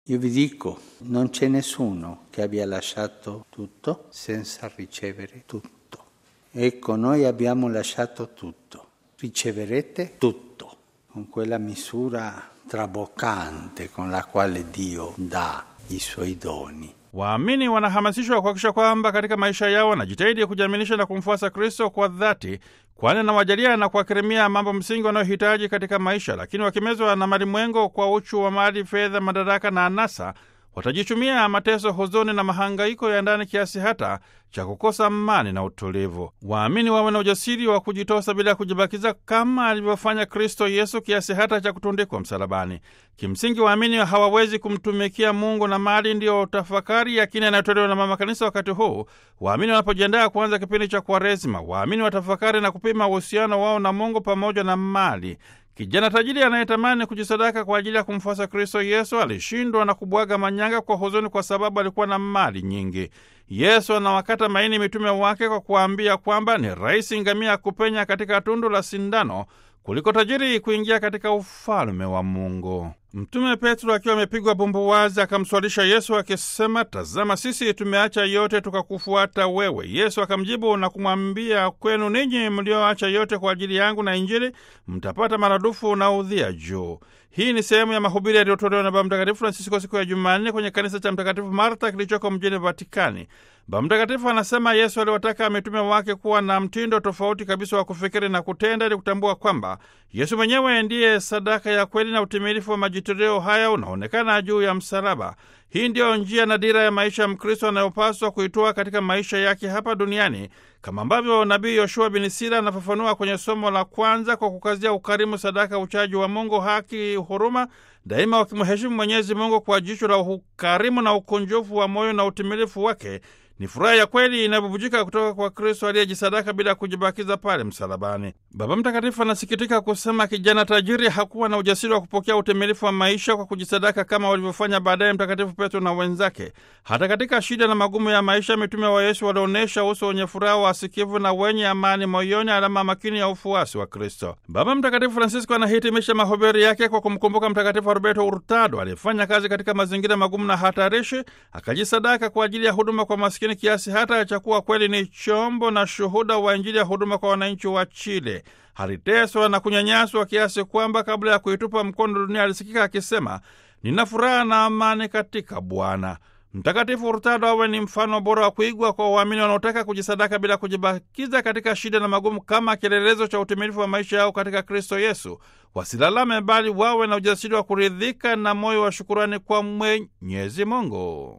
Io vi dico, non c'è nessuno che abbia lasciato tutto senza ricevere tutto. Ecco, noi abbiamo lasciato tutto. Riceverete tutto con quella misura traboccante con la quale Dio dà i suoi doni. Waamini wanahamasishwa kuhakikisha kwamba katika maisha yao wanajitahidi kujiaminisha na kumfuasa Kristo kwa dhati, kwani anawajalia na kuwakirimia mambo msingi wanayohitaji katika maisha. Lakini wakimezwa na malimwengo kwa uchu wa mali, fedha, madaraka na anasa, watajichumia mateso, huzuni na mahangaiko ya ndani kiasi hata cha kukosa amani na utulivu. Waamini wawe na ujasiri wa kujitosa bila ya kujibakiza kama alivyofanya Kristo Yesu kiasi hata cha kutundikwa msalabani. Kimsingi, waamini hawawezi kumtumikia Mungu na mali. Ndiyo tafakari ya kina inayotolewa na Mama Kanisa wakati huu waamini wanapojiandaa kuanza kipindi cha Kwaresima. Waamini watafakari na kupima uhusiano wao na Mungu pamoja na mali. Kijana tajiri anayetamani kujisadaka kwa ajili ya kumfuasa Kristo Yesu alishindwa na kubwaga manyanga kwa huzuni, kwa sababu alikuwa na mali nyingi. Yesu anawakata maini mitume wake kwa kuwaambia kwamba ni rahisi ngamia kupenya katika tundu la sindano kuliko tajiri kuingia katika ufalme wa Mungu. Mtume Petro akiwa amepigwa bumbuwazi akamswalisha Yesu akisema, tazama, sisi tumeacha yote tukakufuata wewe. Yesu akamjibu na kumwambia, kwenu ninyi mlioacha yote kwa ajili yangu na Injili mtapata maradufu na udhia juu. Hii ni sehemu ya mahubiri yaliyotolewa na Baba Mtakatifu Francisco siku ya Jumanne kwenye kanisa cha Mtakatifu Marta kilichoko mjini Vatikani. Baba Mtakatifu anasema Yesu aliwataka mitume wake kuwa na mtindo tofauti kabisa wa kufikiri na kutenda, ili kutambua kwamba Yesu mwenyewe ndiye sadaka ya kweli na utimilifu wa majitoleo haya unaonekana juu ya msalaba. Hii ndiyo njia na dira ya maisha ya Mkristo anayopaswa kuitoa katika maisha yake hapa duniani, kama ambavyo nabii Yoshua bin Sira anafafanua kwenye somo la kwanza kwa kukazia ukarimu, sadaka, uchaji wa Mungu, haki, huruma, daima wakimheshimu Mwenyezi Mungu kwa jicho la ukarimu na ukunjufu wa moyo na utimilifu wake ni furaha ya kweli inayobubujika kutoka kwa Kristo aliyejisadaka bila kujibakiza pale msalabani. Baba Mtakatifu anasikitika kusema kijana tajiri hakuwa na ujasiri wa kupokea utimilifu wa maisha kwa kujisadaka kama walivyofanya baadaye Mtakatifu Petro na wenzake. Hata katika shida na magumu ya maisha, mitume wa Yesu walionyesha uso wenye furaha, wasikivu na wenye amani moyoni, alama makini ya ufuasi wa Kristo. Baba Mtakatifu Francisco anahitimisha mahubiri yake kwa kumkumbuka Mtakatifu Roberto Hurtado aliyefanya kazi katika mazingira magumu na hatarishi, akajisadaka kwa ajili ya huduma kwa maskini kiasi hata cha kuwa kweli ni chombo na shuhuda wa Injili ya huduma kwa wananchi wa Chile. Aliteswa na kunyanyaswa kiasi kwamba kabla ya kuitupa mkono dunia alisikika akisema, nina furaha na amani katika Bwana. Mtakatifu Hurtado awe ni mfano bora wa kuigwa kwa waamini wanaotaka kujisadaka bila kujibakiza katika shida na magumu, kama kielelezo cha utimilifu wa maisha yao katika Kristo Yesu. Wasilalame, bali wawe na ujasiri wa kuridhika na moyo wa shukurani kwa Mwenyezi Mungu.